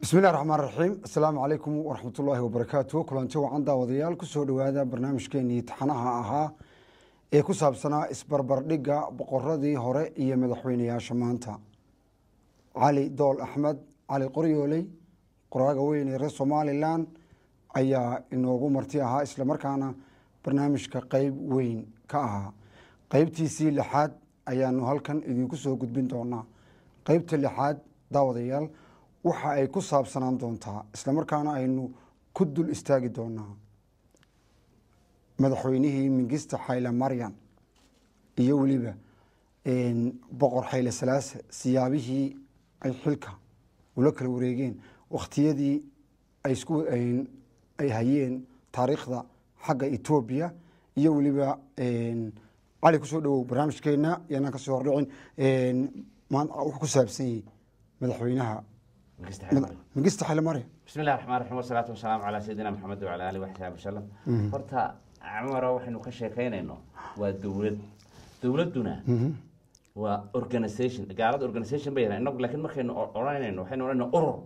bismillahi raxmaan raxiim assalaamu calaykum waraxmatullaahi wabarakaatu kulanti wacan daawadayaal kusoo dhowaada barnaamijkeenii taxanaha ahaa ee ku saabsanaa isbarbardhigga boqoradii hore iyo madaxweyneyaasha maanta cali dool axmed cali qoryooley qoraaga weyn ee reer somalilan ayaa inoogu marti ahaa islamarkaana barnaamijka qeyb weyn ka ahaa qeybtiisii lixaad ayaanu halkan idinku soo gudbin doonaa qeybta lixaad daawadayaal waxa ay ku saabsanaan doontaa islamarkaana aynu ku dul istaagi doonaa madaxweynihii mingista xayle maryan iyo weliba boqor xayle salaase siyaabihii ay xilka ula kala wareegeen wakhtiyadii ay isku ay hayeen taariikhda xagga etoobiya iyo weliba cali kusoo dhawow barnaamijkeena yanaan kasoo hordhicin wuxuu ku saabsan yahay madaxweynaha mingista xayle maryan bismi illahi raxmaan raxiim wasalaatu wasalaamu calaa sayidina maxamed wacala alihi waxsaabi wasalam horta cumaro waxaynu ka sheekaynayno waa dowlad dowladduna waa organisation gaalada organisation bay yarahan inagu laakiin markaynu odhanayno waxaynu odhanayna urur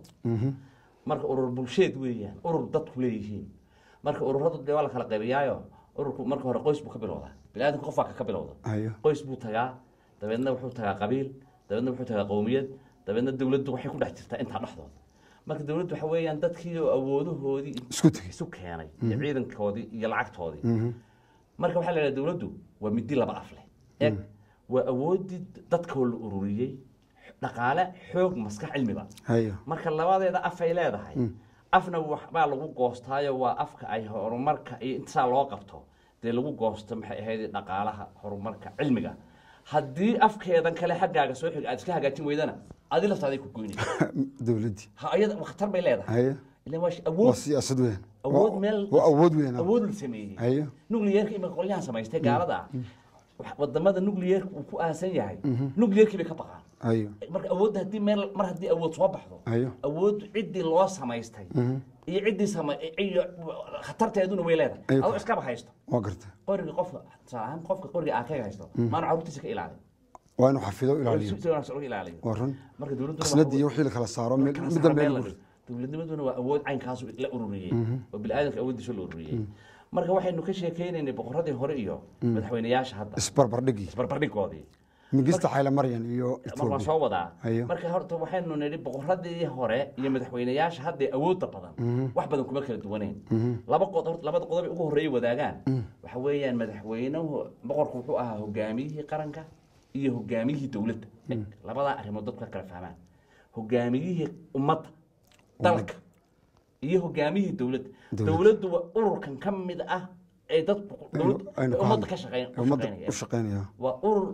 marka urur bulsheed weeyaan urur dadku leeyihiin marka ururadu dee waa la kala qaybiyaayo ururku marka hore qoys buu ka bilowdaa biniaadamka qof baa ka bilowda Ayo. qoys buu tagaa dabeedna wuxuu tagaa qabiil dabeedna wuxuu tagaa qowmiyad dabeedna dowladdu waxay ku dhex jirtaa intaa dhexdooda marka dowladdu waxa weeyaan dadkii oo awoodahoodii Isku tegey. isu keenay iyo ciidankoodii iyo lacagtoodii marka waxaa la idhaha dowladdu waa midi laba af leh eg waa awoodii dadkoo la ururiyey dhaqaale xoog maskax cilmiba hayo marka labadeeda afay leedahay afna waxbaa lagu goostaayo waa afka ay horumarka iyo intasaa loo qabto dee lagu goosto maxay ahayd dhaqaalaha horumarka cilmiga haddii afkeedan kale xaggaaga soo xig aad iska hagaajin weydana adi laftaaday ku goynaysa dowladdii ha ayada khatar bay leedahay hayo ilan waa shi- waa awood siyaasad weyn awood meel waa awood weyn awood la sameeyey hayo nuclearka imika qolyahan samaystay gaalada ah wax- wadamada nuclearka uu ku aasan yahay nuclearkii bay ka baqaan hayo marka awoodda haddii meel mar haddii awood soo baxdo Ayo. awood ciddii loo samaystay iyo ciddii sama iyo khatarteeduna way leedahay Ayo. adoo iskaba haysto waa garta qoriga qofka tusaale ahaan qofka qoriga aakaga haysto maana carruurtiisa ka ilaalin waa inuu xafido ilaaliyo si wanaagsan uga ilaaliyo waa run marka dowladduna qasnadii iyo wixii la kala saaro mid kala midda saar meel meel la lagu- dhigo. dowladnimaduna waa awood caynkaasu la ururiyey oo biniaadamka awooddiisa la ururiyey marka waxaynu ka sheekeynaynay boqoradii hore iyo madaxweyneyaasha hadda isbarbardhigii isbarbardhigoodii mingista xayle maryan iyo mar waan etoobiya soo wadaa Ayo. marka horta waxaynu nidhi boqoradii hore iyo madaxweyneyaasha hadda ee awoodda badan wax badan kuma kala duwaneyn laba qod horta labada qodob ay ugu horreeyay wadaagaan waxa weeyaan madaxweynuhu boqorku wuxuu ahaa hogaamiyihii qaranka iyo hogaamiyihii dowladda Eg, labadaa arrimood dadku ka kala fahmaan hogaamiyihii ummadda dalka iyo hogaamiyihii dowladda Dowladda. dowladdu waa ururkan ka mid ah ee dadku dowladda aynu ka ummadda hadlay. ka shaqeyn u ummadda shaqeynaya u shaqeynaya waa urur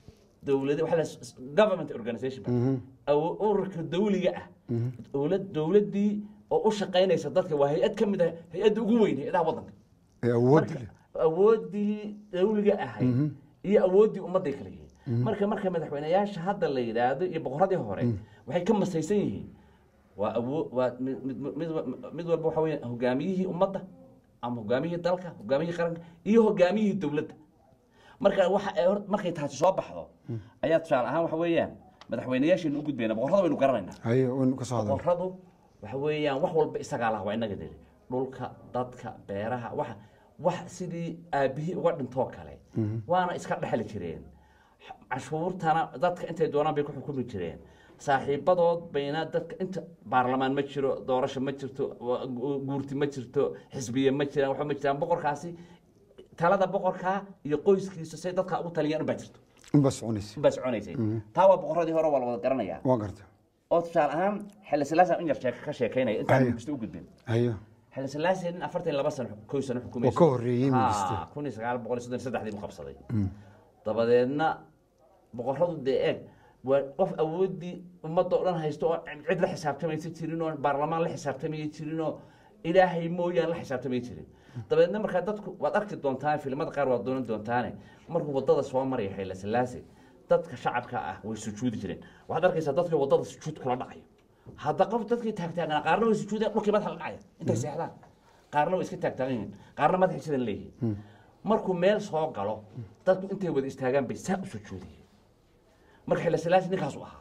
dowlad waxa la s- government organization aw- ururka dawliga ah dowlad dowladdii oo u shaqaynaysa dadka waa hay-ad ka mid ah hay-adda ugu weyn hay-adaha waddanka ee awooddi marka leh awooddii dawliga ahayd iyo awooddii ummadday kala yihiin marka marka madaxweyneyaasha hadda la yidhaahdo iyo boqoradii hore waxay ka masaysan yihiin waa awood waa mid- mid- mid mid walba waxa weya hogaamiyihii ummadda ama hogaamiyihii dalka hogaamiyihii qaranka iyo hogaamiyihii dowladda marka waxa ay hor- markay taasi soo baxdo ayaa tusaale ahaan waxa weeyaan madaxweyneyaasheenu u gudbayna boqorrada baynu garanaynaa hayo waynu ka soo hadal boqorradu waxa weeyaan wax walba isagaa laha waa inaga deli dhulka dadka beeraha waxa wax sidii aabihii uga dhintoo kale waana iska dhexli jireen cashuurtana dadka intay doonaan bay ku xukumi jireen saaxiibadood bayna dadka inta baarlamaan ma jiro doorasho ma jirto wa- gu- guurti ma jirto xisbiye ma jiraan waxba ma jiraan boqorkaasi talada boqorkaa iyo qoyskiisa say dadka ugu taliyaan unbaa jirto unbaa soconaysa unbaa soconaysay taa waa boqorradii hore waa la wada garanayaa waa garta oo tusaale ahaan xilli silaasa in yar sheeko ka sheekaynaya intaan Ayo. mingiste u gudbin hayo xilli silaasa nin afartan iyo laba sano kow sano xukumaysa Oo ka horreeyey Mingiste. kun iyo sagaal boqol iyo soddon iyo saddexdii buu qabsaday dabadeedna boqorradu dee eeg waa qof awooddii ummadda oo dhan haysto oo cid la xisaabtamaysa jirin oo baarlamaan la xisaabtamaya jirin oo ilaahay mooyaan la xisaabtamay jirin dabeedna markaa dadku waad arki doontaan filimada qaar waad doonan doontaane markuu wadada soo maraya xayla silaase dadka shacabka ah way sujuudi jireen waxaad arkaysaa dadka wadada sujuud kula dhacayo hadda qof dadkii taagtaaganaa qaarna way sujuudeen dhulkii madaxa la dhacaya intay seexdaan qaarna way iska taagtaagan yihiin qaarna madaxay sidan leeyihiin markuu meel soo galo dadku intay wada istaagaan bay saa u sujuudiyeen marka xilli silaasi ninkaasu ahaa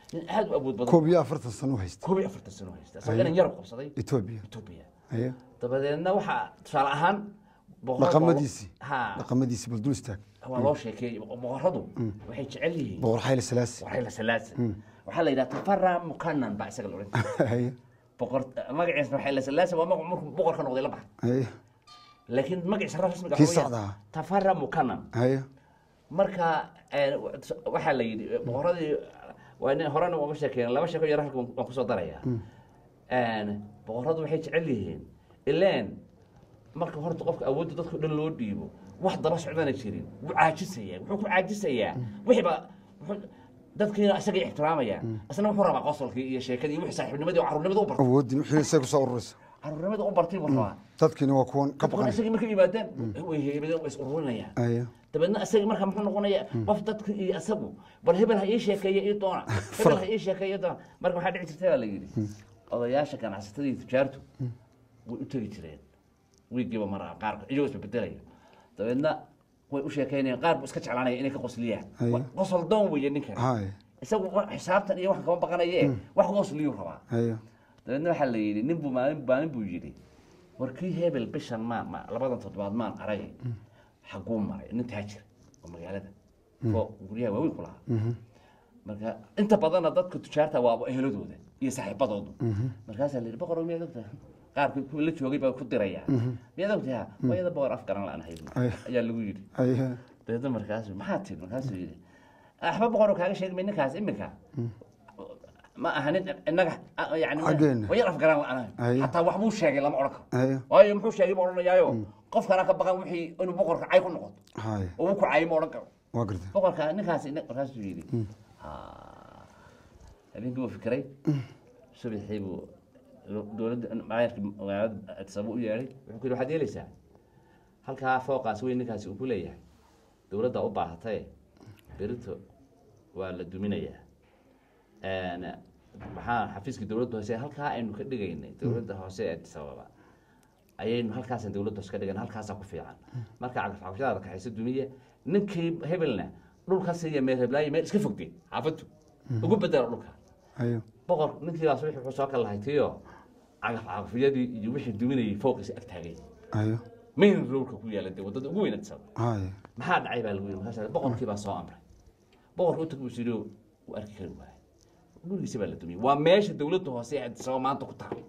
nin aad u awood badan koob iyo afartan sano u haysta koob iyo afartan sano haysta asagoo inan yar qabsaday etoobiya etoobiya haye dabadeedna waxaa tusaale ahaan boqorada- dhaqamadiisii ha dhaqamadiisii bal dul istaag waa loo sheekeeyey boqoradu waxay jecel yihiin boqor xayli salaasi waxay la salaasa waxaa la yidhaha tafara mukanan baa isaga la odhan jiray haye boqor magaciisa waxay la salaasa waa magac markuu boqorka noqday la baxay haye laakiin magaciisa rasmiga Kii waxa weeyaan saxda ah. tafara mukanan haye marka eh, waxaa la yidhi boqoradii waa nin horena uga sheekeyn laba sheeko yar halka waan kusoo darayaa boqoradu waxay jecel yihiin ileen marka horta qofka awoodda dadka dhan loo dhiibo wax daba socdana jirin wuu caajisayaa wuxuu ku caajisayaa wixiiba wuxuu- dadkiina isagay ixtiraamayaan isna wuxuu rabaa qosolkii iyo sheekadii iyo wixii saaxiibnimadii oo carruurnimada u bartay awoodin wixii isaga kusoo ururaysa carruurnimada u bartay buu rabaa dadkiina waa kuwan ka kuwan baqanay isagii markay yimaadeen way heebadeen way is ururinayaan haye dabeedna isagii marka muxuu noqonayaa qof dadka iyo isagu bal hebel ha ii sheekeeye ii doona hebel ha ii sheekeeye ii doona marka waxaa dhici jirtay baa la yidhi odayaasha ganacsatada iyo tujaartu way u tegi jireen wiigiiba mara qaar iyagoo isbebedelaya dabeedna way u sheekeynayaan qaar buu iska jeclaanaya inay ka qosliyaan Haye. Wa- qosol doon weeye ninkan haye isagu wa- xisaabtan iyo wax kama baqanaye wax qosliyuu rabaa haye dabeedna waxaa la yidhi nin buu maalin maalin buu yidhi war kii hebel bishan maan ma labadan toddobaad maan arag xaguu maray nin taajir oo magaalada oo guryaha waaweyn ku lahaa marka inta badanna dadka tujaarta waa eheladooda iyo saaxiibadoodu markaasaa la yidhi boqor miyaad ogtahay qaarkii kuwii la joogay baa ku diraya miyaad ogtahay wayada boqor af garan la-aan hayd Ay. ayaa lagu yidhi haye dabeedna markaasu maxaa tiri markaasuu yidhi waxba boqoroo kaaga sheegmay ninkaas iminka ma aha nin innaga ah, yani Xaggeena. wayar afgaran la-aan Haye. hataa waxbuu sheegay lama odhan karo haye waayo muxuu sheegay ma odhanayaayo qofkana ka baqan wixii inuu boqorka cay ku noqoto haye oo uu ku cayay ma odhan karo waa gartay boqorka ninkaas ina- markaasuu yidhi "Ha." habeenkii buu fikiray subaxii buu dowladda maayarkii magaalada addisababa u yeedhay wuxuu ku yidhi waxaad yeelaysaa halkaa fooqaas weyn ninkaasi uu ku leeyahay dowladda u baahatay berito waa la duminayaa Een, maxaa xafiiskii dowladda hoose halkaa aynu ka dhigaynay dowladda hoose ee addis ababa ayaynu halkaasaan dowladda hoose ka dhigan halkaasaa ku fiican marka cagafcagafyadaada kaxaysa dumiya ninkii hebelna dhulka siiya meel heblaayo meel iska fogdeen xaafadu ugu bedela dhulka haye boqor ninkiibaas wixii wuxuu soo kala lahay tiyo cagafcagafyadii iyo wixii duminayay fooqiisa ag taagay haye main roadka ku yaala dee waddada ugu weyn addis ababa haye maxaa dhacay baa lagu yidhi markaas boqorkii baa soo amray boqorka u tag buu sidhi uu arki kari waayay gurigiisa baa la dumiyey waa meesha dowladda hoose ee addis ababa maanta ku tahay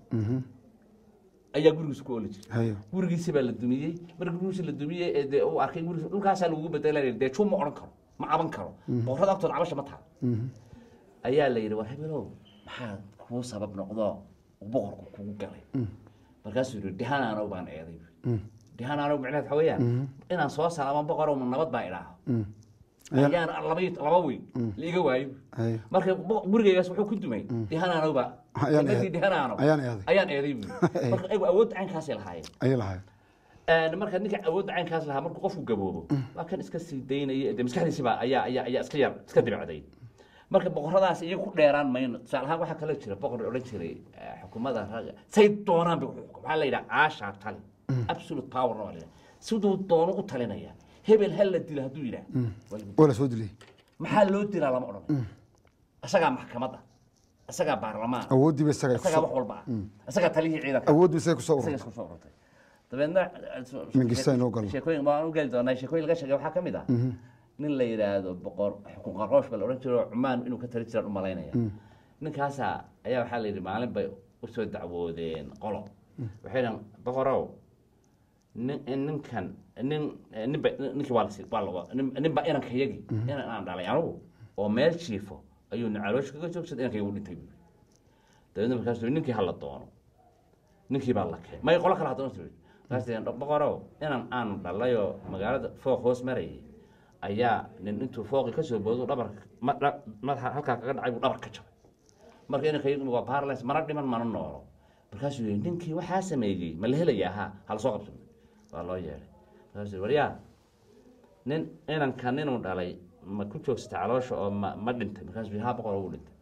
ayaa gurigiisa ku ooli jiray haye gurigiisa baa la dumiyey marka gurigiisa la dumiyey ee dee uu arkay gurigiisa dhulkaasaa lagugu bedelaya dee juu ma odhan karo ma caban karo boqorrada agtooda cabasha ma taha ayaa la yidhi war hebelow maxaa kuu sabab noqdo uu boqorku kugu galay markaasuu yidhi dihanaanow baan eeday dihanaanow micnaheed waxa weeyaan inaan soo salaamo boqorow ma nabad baa idhaaho Ayaan- ayaan laba laba weyn la iga waayo haye marka bo- gurigaygaas wuxuu ku dumay dihanaanow baa Ayaan jannadii eeday. dihanaanow Ayaan eeday. ayaan eeday buu yidhi. marka ayagu awoodda caynkaasay lahaayeen ayay lahaye Een, marka ninka awoodda caynkaas lahaa markuu qofku gaboobo waa kan iska sii daynaya dee maskaxdiisiba ayaa ayaa ayaa iska yar iska dibacday marka boqoradaas iyaga ku dheeraan mayno tusaale ahaan waxaa kaloo jira boqor odhan jiray eh, xukuumadda ragga say doonaan bay u xukum waxaa la yidhaha caashaa tali absolute power waa la yidhaha siduu doono u talinaya hebel ha la dilo hadduu yidhaah waa lagu waa la soo dilay maxaa loo dilaa lama odhan isagaa maxkamadda isagaa baarlamaan awooddii ba isaga isagaa wax walba ah isagaa taliyihii ciidanka awooddu isaga kusoo isaga ururtay isku soo ururtay dabeedna Mingista inoo galo. sheekooyin waan u geli doonaa sheekooyin laga sheegay waxaa ka mid ah nin la yidhaahdo boqor xukun qaroosh baa la odhan jiro cumaan inuu ka tali jiraan u malaynaya ninkaasa ayaa waxaa la yidhi maalin bay usoo dacwoodeen qolo waxay dhahan boqorow nin ninkan nin ninba ninkii waa lasi waa lago nin ninba inankayagi inan aan dhalay anugu oo meel jiifo ayuu nacaloosha kaga joogsaday inankayga u dhintay buuri dabeedna markaasuu yidhi, ninkii ha la doono ninkii baa la keenay may qolo kale haddana tiri markaas tii boqorow inan aan dhalayoo magaalada fooq hoos marayay ayaa nin intuu fooqii kasoo boodo dhabar ma- dha- madaxa halkaa kaga dhacay buu dhabar ka jabay marka inankaygu waa paralys mana dhiman mana noolo markaasuu yidhi ninkii waxaa sameeyey ma la helayaa ha hala soo qabso waa loo yeedhay markaasuu yidhi waryaa nin inankan inuu dhalay ma ku joogsatay caloosha oo ma ma dhintay markaasuu yidhi ha boqor wuu dhintay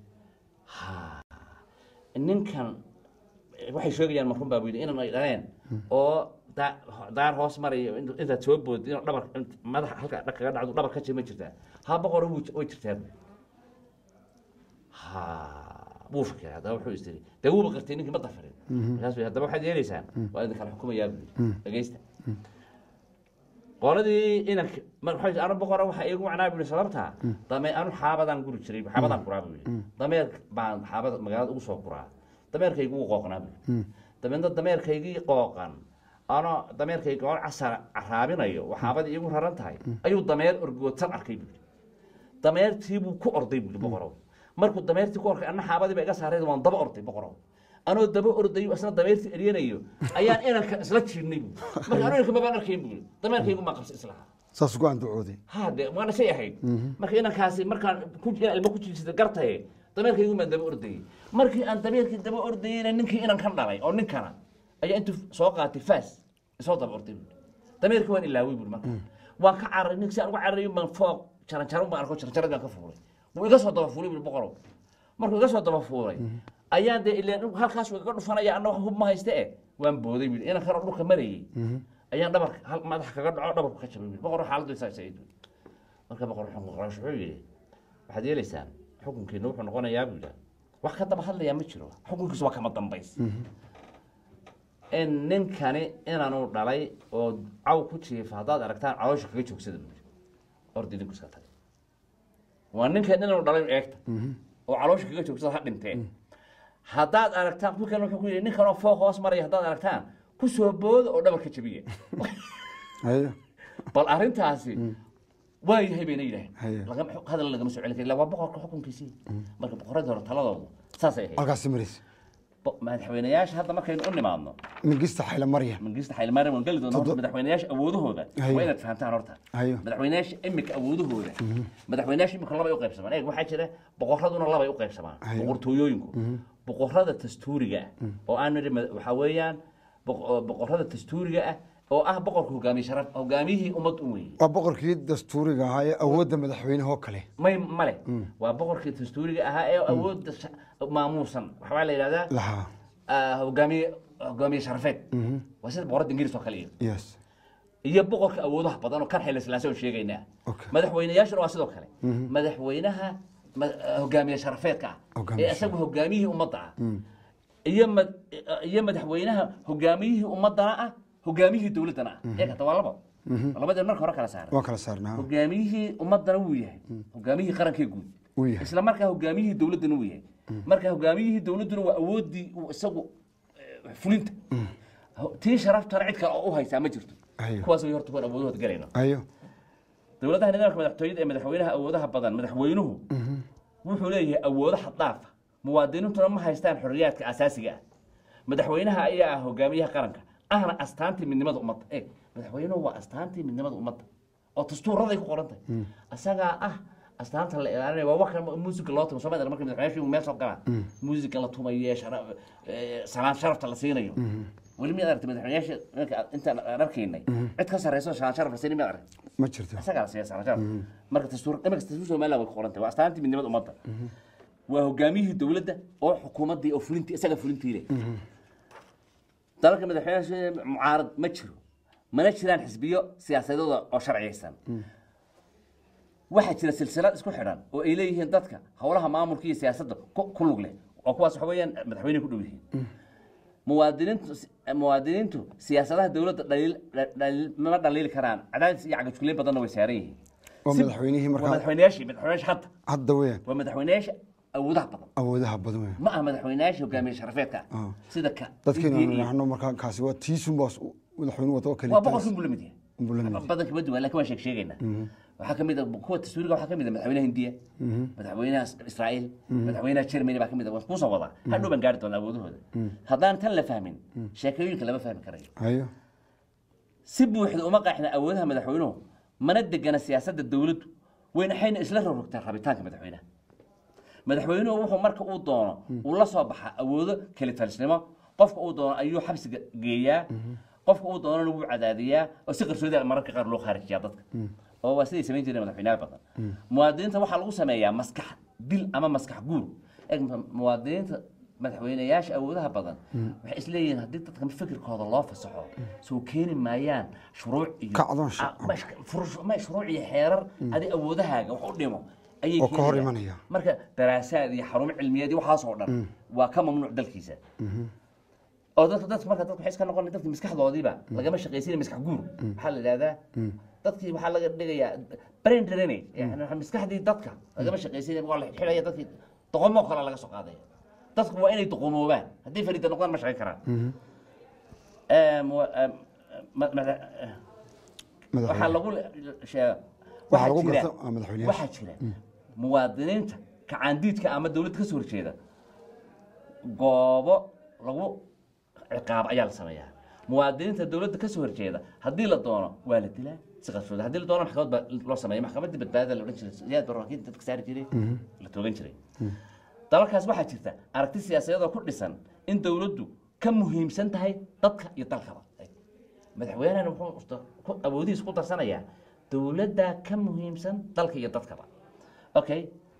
ha ninkan waxay sheegayaan marun baa bu yidhi inan ay dhaleen oo daa- daar hoos maraya int- intaad soo boodid inuu dhabar int- madaxa halka dhag kaga dhacdo dhabar ka jir ma jirtaa ha boqoro wuu- way jirtaa bu ha wuu fikiray haddaba wuxuu istiri dee wuuba qartay ninkii ma dafarin markaas bay haddaba waxaad yeelaysaan waa idin kala xukumayaa buu yidhi dhegeysta qoladii inanka marka anu boqora waxaa iigu macnaa buu yidhi sababtaa dameer anu xaabadaan guri jiray xaabadaan guraa buu yidhi dameer baan xaabada magaalada ugu soo guraa dameerkaygu wuu qooqnaa buu yidhi dabeedna dameerkaygii qooqan ano dameerkayga oo casar caraabinayo oo xaabadii iigu raran tahay ayuu dameer orgoodsan arkay buu yidhi dameertii buu ku orday buu yidhi boqorow markuu dameertii ku orkay anna xaabadii ba iga saarayd waan daba orday boqorow anoo daba ordayo isna dameertii eryanayo ayaan inanka isla jiirnay buu marka anu inanka mabaan arkayn buu yidhi dameerkaygu maa qabsa islaha saas ugu andacooday hade waana shay ahayd marka inankaasi markaan ku inaan ilmo ku jiirsada gartaye dameerkaygu maan daba ordayey markii aan dameerkii daba ordayeyna ninkii inan kan dhalay oo ninkana ayaa intuu soo qaatay faas isoo daba orday buu dameerkii waan ilaaway buu marka waan ka cararay ninka si aan uga cararayo baan fooq jaran jaran baan arko jaran jaradii baan ka fuulay wuu iga soo daba fuulay buu boqorow markuu iga soo daba fuulay ayaan dee ileen halkaas uu iga dhufanaya anna wax hub ma hayste eh waan booday buu inan kanoo dhulka marayey ayaan dhabarka hal madax kaga dhaco dhabarku ka jabay buu boqor xaaladdu isaa said marka boqor xukun qarash wuxuu yidhi waxaad yeelaysaan xukunkiina wuxuu noqonayaa buu yidhaha wax ka daba hadlayaa ma jiro xukunkiisu waa kama dambays in ninkani inaanu dhalay oo caw ku jiifa haddaad aragtaan caloosha kaga joogsada buu yidhi ordi idinku iska tagay waa ninkan inaanu dhalay eegta oo caloosha kaga joogsada ha dhintee haddaad aragtaan ku kale wuxuu ku yidhi ninkanoo fooq hoos maraya haddaad aragtaan ku soo booda oo dhabarka jabiya haye bal arrintaasi waa yahay bayna Haye. yidhaaheen lagama hadal lagama soo celin kari illa waa boqorka xukunkiisii marka boqoradii hore taladoodu saasay ahayd halkaasi maraysa Bo- madaxweynayaasha hadda markaynu u nimaadno mingista xayla marya mangista xaylmaariam waan geli doona horta madaxweynayaasha awoodahooda Haye. waa inaad fahamtaan horta Haye. madaxweynayaasha imika awoodahooda madaxweynayaasha imika labay u qaybsamaan eeg waxaa jira boqoraduna labay u qaybsamaan Haye. boqortooyooyinku boqorada dastuuriga ah oo aan nidhi ma- waxaa weeyaan boq- boqorada dastuuriga ah oo ah boqorka hogaamiye sharaf hogaamiyihii ummad u weeye waa boqorkii dastuuriga ahaa ee awoodda madaxweynehoo kale may male waa boqorkii dastuuriga ahaa ee awoodda sha- maamuusan waxbaa la yidhahdaa lahaa ah, hogaamiye hogaamiye sharafeed waa sida boqorada ingiriis oo kale iyo yes iyo boqorka awoodaha badan oo kan xilli silaase oo sheegaynaa Okay. madaxweynayaashuna waa sidoo kale madaxweynaha ma- hogaamiye sharafeedka ah Hogaamiye ee isagu hogaamiyihii ummadda ah iyo mad- iyo madaxweynaha hogaamiyihii ummadana ah hogaamiyihii dowladdana ah ee kata waa labo labadeen marka hore kala saaran waan kala saarnaa hogaamiyihii ummadana wuu yahay hogaamiyihii qarankee guud Wuu yahay. isla markaa hogaamiyihii dowladdana wuu yahay marka hogaamiyihii dowladduna waa awooddii uu isagu eh, fulinta tii sharaftana cid kale oo u haysaa ma jirto Ayo. kuwaas way horta kuwan awoodahooda galayno ayo dowladaha nidaamka madaxtooyada ee madaxweynaha awoodaha badan madaxweynuhu wuxuu leeyahay awoodo xad dhaafa muwaadiniintuna ma haystaan xorriyaadka asaasiga ah madaxweynaha ayaa ah hogaamiyaha qaranka ahna astaantii midnimada ummadda eeg madaxweynuhu waa astaantii midnimada ummadda oo dastuuraday ku qoran tahay asagaa ah astaanta la ilaalinaya waa waxa muusiga loo tumo soomaalida marka madaxweynaha meel soo galaan muusiga la tumayo shara- eh, salaan sharafta la siinayo weli miyaad aragtay madaxweynayaasha marka aad- intaan aan arkaynay cid ka sarreyso salaan sharaf la siinin miyaad aragtay ma jirto isagaa la siiya salaan sharaf marka dastuur iminka dastuur somaliland way ku qoran tahay waa astaantii midnimada ummadda waa hogaamiyihii dowladda oo xukuumaddii oo fulintii isaga fulintii leh dalalka madaxweynaha mucaarad ma jiro mana jiraan xisbiyo siyaasadooda oo sharciyaysan waxaa jira silsilad isku xidhan oo ay leeyihiin dadka howlaha maamulka iyo siyaasadda ku ku lug leh oo kuwaas waxa weeyaan madaxweyne ku dhow yihiin muwaadiniintu muwaadiniintu siyaasadaha dowladda dhaliil dhaliil ma dhaliili karaan cadaadis iyo cagajugleyn badanna way saaran yihiin waa Si- madaxweynihii waa markaa madaxweynayaashii madaxweynayaasha hadda hadda weeyaan waa madaxweynayaasha awoodaha badan awoodaha badan weeyaan ma aha madaxweynayaasha hogaamiye sharafeedka ah Ah. sida ka dadkeenu India aanu iyo- nahno markaa kaasi waa tiisun baas madaxweynuhu wata oo kale waa boqorkin buu la mid yahay Buu la mid yahay. badan kama duwan laakiin waan sheeg sheegaynaa waxaa kamid a kuwa dastuuriga waxaa kamid a madaxweynaha hindiya madaxweynaha israa'iil madaxweynaha germany baa kamid a waan kuusoo wadaa hadhow baan gaari doonaa awoodahooda haddaan tan la fahmin sheekooyinka lama fahmi karayo ayo si buuxda uma qaaxna awoodaha madaxweynuhu mana degana siyaasadda dowladdu waynaxayna isla rogrogtaa rabitaanka madaxweynaha madaxweynuhu wuxuu marka uu doono uu la soo baxaa awoodo kelitalisnimo qofka uu doono ayuu xabsiga geeyaa qofka uu doonana wuu cadaadiyaa oo si qarsoodi ah mararka qaar loo khaarijiyaa dadka oo waa siday samayn jireen madaxweynaha badan muwaadiniinta waxaa lagu sameeyaa maskax dil ama maskax guur Eeg, mu- muwaadiniinta madaxweynayaasha awoodaha badan waxay isleeyihiin haddii dadka fikirkooda loo fasaxo soo keeni maayaan shuruuc iyo Kacdoon sha- Ah, ma- furush- ma shuruuc iyo xeerar adi awoodahaaga wax u dhimo ayay oo ka hor keenayaan. imanaya. marka daraasaad iyo xarumo cilmiyeed iyo waxaas oo dhan waa ka mamnuuc dalkiisa oo dadka dadka marka dadka waxay iska noqon dadka maskaxdoodiiba lagama shaqaysiin maskax guur waxaa la yidhahdaa dadkii waxaa laga dhigayaa brain drainage yani maskaxdii dadka lagama shaqaysiin waa la xidhaya dadkii doqomoo kale laga soo qaadaya dadku waa inay doqomoobaan haddii fariida noqdaan ma shaqayn karaan Em, wa- em, ma- ma- waxaa madaxweyne lagu sheega Waxaa lagu waxaa jira garta- ah, madaxweyneyaasha. waxaa jira muwaadiniinta kacaandiidka ama dowladda ka soo horjeeda goobo lagu ciqaab ayaa la sameeyaa muwaadiniinta dowladda ka soo horjeeda haddii la doono waa la dilaa si qarshooda haddii la doono maxkamad baa loo sameeya maxkamaddii badbaadada la odhan jiray siyaad baraakiinta dadka saari jiray la toogan jiray dalalkaas waxaa jirta aragti siyaasadeed oo ku dhisan in dowladdu ka muhiimsan tahay dadka iyo dalkaba madaxweynehana wuxuu usta- ku- awoodihiisa ku darsanayaa dowladdaa ka muhiimsan dalka iyo dadkaba okay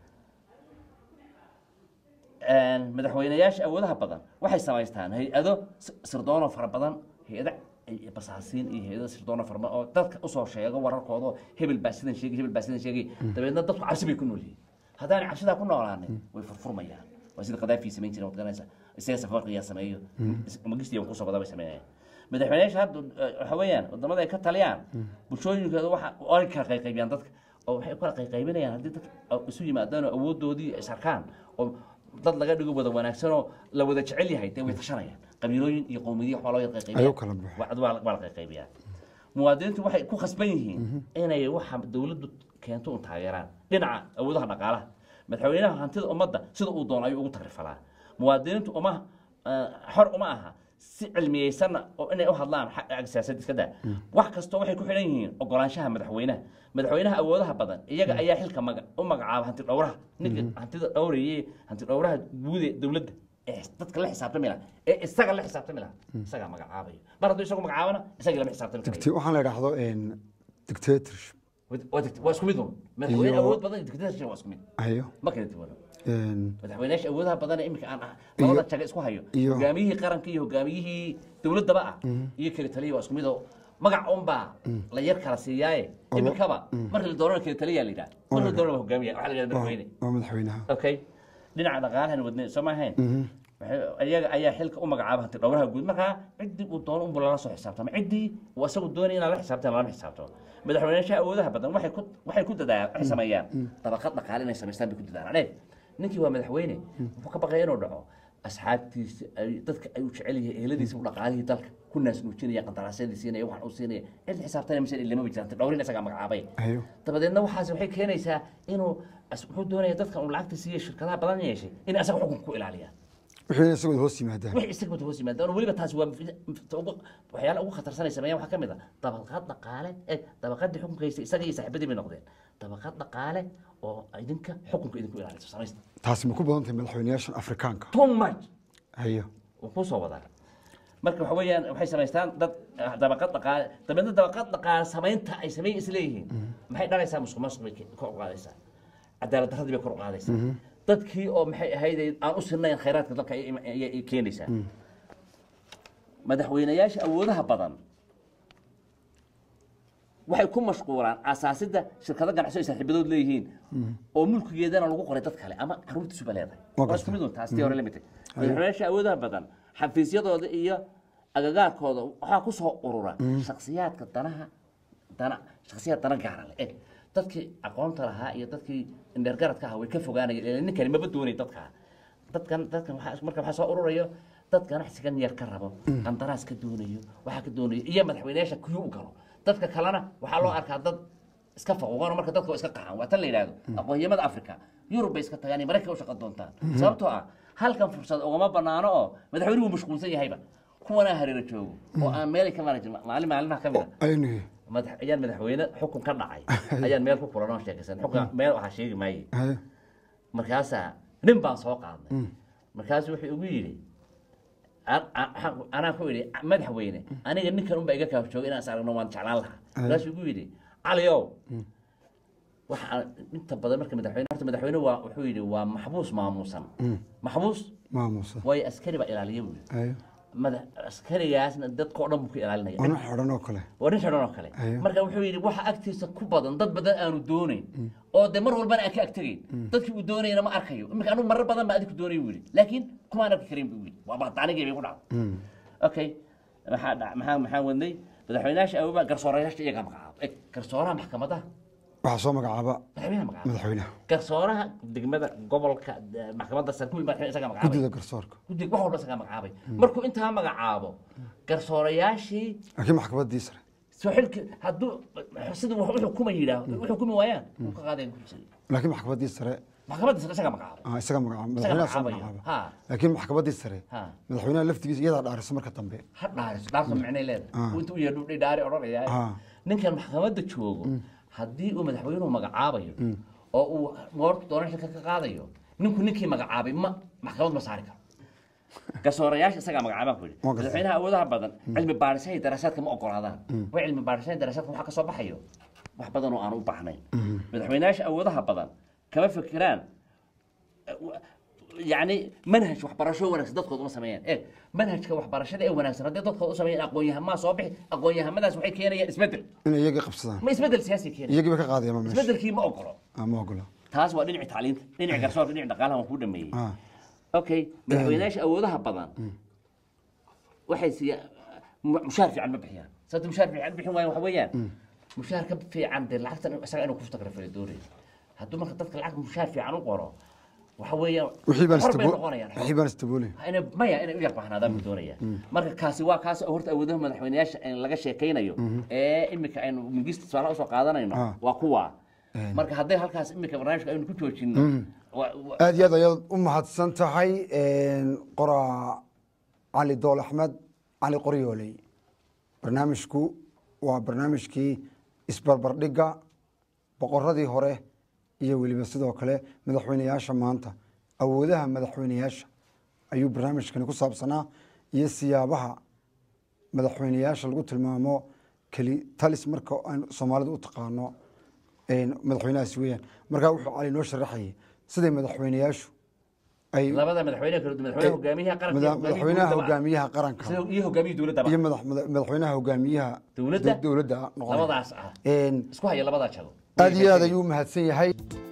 madaxweyneyaasha awoodaha badan waxay samaystaan hay-ado s- sirdoonoo fara badan hay-ado ay- basaasiin iyo hay-ado sirdoonoo fara badan oo dadka usoo sheego wararkooda oo hebel baa sidan sheegay hebel baa sidan sheegay dabeedna dadku cabsi bay ku nool yihiin haddaanay cabsidaa ku noolaanin way furfurmayaan waa sida qadaafii samayn jiray waad garanaysa isaga safarqiyaa sameeyo magistiya kusoo badaa bay sameynayaan madaxweyneyaasha hadda eh, waxa weeyaan wadamada ay ka taliyaan bulshooyinkooda waxa ay kala qayqaybiyaan dadka oo waxay u kala qayqaybinayaan haddii dadka isu yimaadaan oo awoodoodii is arkaan oo dad laga dhigo wada wanaagsan oo la wada jecel yahay dee way tashanayaan qabiilooyin iyo qowmiyadiyo waxbaa loo yar qayqaybiyaa Ayuu kala baxo. Waa- waa la- waa la qayqaybiyaa muwaadiniintu waxay ku khasban yihiin inay waxa dowladdu keento un taageeraan dhinaca awoodaha dhaqaalaha madaxweynaha hantida ummadda sida uu doono ayuu ugu tagrifalaa muwaadiniintu uma eh, xor uma aha si cilmiyeysanna oo inay u hadlaan xagga siyaasadda iska daa wax kastoo waxay ku xidhan yihiin ogolaanshaha madaxweynaha madaxweynaha awoodaha badan iyaga ayaa xilka maga u magacaaba hanti dhowraha ninka hantida dhowraye hanti dhowraha guud ee dowladda ee dadka la xisaabtami laha ee isaga la xisaabtami laha isagaa magacaabayo mar hadduu isagu magacaabana isagii lama xisaabtami karayo Dicta- waxaan la idhaahdo dictatorship waa digt- waa isku mid un madaxweyne Iyo- awood badan iyo dictatorship waa isku mid ayo ma kala duwana een, madaxweyneyaasha awoodaha badan ee iminka aan ah Iyo- labada jaga isku hayo iyo- hogaamiyihii qaranka iyo hogaamiyihii dowladdaba ah iyo kala taliya waa isku mid oo magac unbaa la yar kala siiyaaye lo- iminkaba marka la doonana kala taliyaa la yidhaha marka la doonana waa hogaamiya waxaa la yidhahda waa madaxweyne waa madaxweynaha okay dhinaca dhaqaalahan wadnay soo ma ahayn Waxay- iyaga ayaa xilka u magacaaba hanti dhowraha guud markaa ciddii uu doono unbu lala soo xisaabtama ciddii uu asagu doonaya inaan la xisaabtan lama xisaabtamo madaxweyneyaasha awoodaha badan waxay ku waxay ku dadaalaan waxay sameeyaan dabaqad dhaqaale inay samaystaan bay ku dadaalaan ee ninkii waa madaxweyne wuxuu ka baqaya inuu dhaco asxaabtiisa ay dadka ay u jecel yihiin eheladiisa u dhaqaalihii dalka ku naas nuujinaya qandaraasyadii siinaya waxaan uu siinaya cid xisaabtanaya mise ilama jiraan hanti dhowrin isagaa magacaabay ayo dabadeedna waxaas waxay keenaysaa inuu as- wuxuu doonaya dadkan uu lacagta siiye shirkadaha badan yeeshay in asaga xukunka ku ilaaliyaan wixii isagoo hoos yimaadaan wixii isaga wada hoos yimaadaan oo weliba taasi waa mid- ugu- waxyaala ugu khatarsanay sameeyaan waxaa ka mid a dabaqad dhaqaale ee dabaqadii xukunka haystay isaga iyo saaxiibadii bay noqdeen dabaqad dhaqaale oo idinka xukunka idinku ilaalisa samaysta taasi ma ku badan tahay madaxweyneyaashan afrikaanka too much ayo wuu kuu soo wadaa marka waxa weeyaan waxay samaystaan dad ah, dabaqad dhaqaale dabeedna dabaqad dhaqaale samaynta ay sameey isleeyihiin maxay dhalaysaa musuq maasuq bay ke- kor u qaadaysaa cadaalad darradii bay kor u qaadaysaa dadkii oo maxay ahayd aan u sinayn khayraadka dalka ayay im- ayay ayay keenaysaa madaxweyneyaasha awoodaha badan waxay ku mashquulaan asaasidda shirkado ganacsi ay saaxiibadood leeyihiin oo mulkigeedana lagu qoray dad kale ama caruurtiisuba leedahay Waa waa isku mid un taas tii hore la mid tahay madaxweyneyaasha awoodaha badan xafiisyadooda iyo agagaarkooda waxaa ku soo urura shakhsiyaadka danaha dana shakhsiyaad dana gaara leh Eh, dadkii aqoonta lahaa iyo dadkii indheergaradka ahaa way ka fogaanayeen ilaa ninkani maba doonay dadka dadkan dadkan waxaa marka waxaa soo ururayo dad ganacsigan yar ka rabo qandaraas ka doonayo waxaa ka doonayo iyo madaxweyneyaasha kuyu u galo dadka kalena waxaa loo arkaa dad iska faquuqano marka dadka waa iska qaxan waa tan la yidhaahdo aqoonyamada africa yurub bay iska tagaan iyo maraykanka u shaqo doontaan sababtoo ah halkan fursad ugama banaano oo madaxweynuhu mashquulsan yahayba kuwanaa hareero joogo oo aan meel ka mara jirin maalin maalinaha ka mid a aynu madax ayaan madaxweyne xukun ka dhacay ayaan meel ku kulan oo sheekaysan xukun meel waxaa sheegi maaye ayo markaasaa nin baan soo qaadnay markaasu wuxuu igu yidhi an- an- anaa ku idhi madaxweyne aniga ninkan unbaa iga kaaf jooga inaan is aragno waan jeclaan lahaa markaasuu igu yidhi caliow waxa aan inta badan marka madaxweyne horta madaxweyne waa wuxuu yidhi waa maxbuus maamuusan maxbuus maamusa waayo askari baa ilaaliya buuli ayo mada askarigaasna dadkao dhan buu ka ilaalinaya oo nin xidhan oo kale waa nin xidhan oo kale Ayo. marka wuxuu yidhi waxa agtiisa ku badan dad badan aanu doonayn oo de mar walbana aan ka agtegayn dadkii uu doonayna ma arkayo iminka anigu marar badan baa adiku doonay buu yidhi laakiin kumaan arki karin buu yidhi waa baqdaanigii bay ku dhacday okay maxaa dha- maxaa maxaa wadnay madaxweynayaasha awooba garsoorayaasha iyagaa magacaaba eg garsooraha maxkamadaha waxaa soo magacaaba madaxweynaha magacaaba madaxweynaha garsooraha degmada gobolka de- maxkamadda sare kuwii madaxweyne isagaa magacaabay guddida garsoorka guddiga wax walba isagaa magacaabay markuu intaa magacaabo garsoorayaashii laakiin maxkamaddii sare soo xilki hadduu sida wax u xukuma yidhaah u xukumi waayaan wuu ka qaadaya kursiga laakiin maxkamaddii sare maxkamadda sare isagaa magacaabay ah, isaga magacaaba isagaa madaxweynaha soo magacaabaya magacaaba ha laakiin maxkamaddii sare ha madaxweynaha laftigiisa iyadaa dhaarisa marka dambe ha dhaariso dhaarso micnay leedahay uu inta u yeedhu dhi dhaari odhanaya Ah. ninkan maxkamadda joogo haddii uu madaxweynuhu magacaabayo oo uu moorta doonan xilka ka qaadayo ninku ninkii magacaabay ma maxkamad ma saari karo garsoorayaasha isagaa magacaabaan ku yidhi Waa garsoor. madaxweynaha awoodaha badan cilmi baadhisaha iyo daraasaadka ma ogolaadaan way cilmi baadhisaha iyo daraasaadka waxaa ka soo baxayo wax badan oo aan u baahnayn madaxweynayaasha awoodaha badan kama fikiraan يعني منهج waxbarasho wanaagsan dadkooda uma sameeyaan ee manhajka waxbarashada ee wanaagsan haddii dadkooda u sameeyaan aqoon-yahamaa soo bixi aqoon-yahamadaas waxay keenayaan isbedel inay iyagii qabsadaan ma isbedel siyaasi keenaya iyagii ba ka qaadayama meesha isbedelkii ma ogolo Ah, ma ogola taas waa dhinaci tacliinta dhinaci garsoorka dhinaci dhaqaalaha waan kuu dhameeyey Ah, okay madaxweynayaasha awoodaha badan waxay siiya mu- mushaar fiican ma bixiyaan sababta mushaar fiican bixin waayaan waxa weeyaan mushaar ka fiican dee lacagtan isaga inuu kustagrafale doonaya hadduu marka dadka lacag mushaar fiican u qoro waxa weeyaan wixii baan xor bay istabool noqonayaan xor. wixii baan istaboolay inay maya inay u yar bahnaadaan buu doonaya marka kaasi waa kaas oo horta awoodaha madaxweynayaasha in laga sheekaynayo ee imika aynu mingista tusaalaha usoo qaadanayno Ah. waa kuwa marka hadday halkaas imika barnaamijka aynu ku joojino wa- wa- aad iyo aad ayaad u mahadsan tahay qoraa cali dool axmed cali qoryooley barnaamijku waa barnaamijkii isbarbardhigga boqoradii hore iyo weliba sidoo kale madaxweyneyaasha maanta awoodaha madaxweyneyaasha ayuu barnaamijkani ku saabsanaa iyo siyaabaha madaxweyneyaasha lagu tilmaamo keli talis marka aynu soomaalida u taqaano een, madaxweynahaasi weeyaan markaa wuxuu cali noo sharaxayay siday madaxweyneyaashu ay labada madaxweyne kala duwan madaxweynaha hogaamiyaha qaranka iyo mada- madaxweynaha dowladda hogaamiyaha qaranka sida- iyo hogaamiyaha dowladda iyo madax- mada- madaxweynaha hogaamiyaha Dowladda? dowladda noqonaya. labadaas ah Een, isku haya labadaa jago aad iyo aad ayuu u mahadsan yahay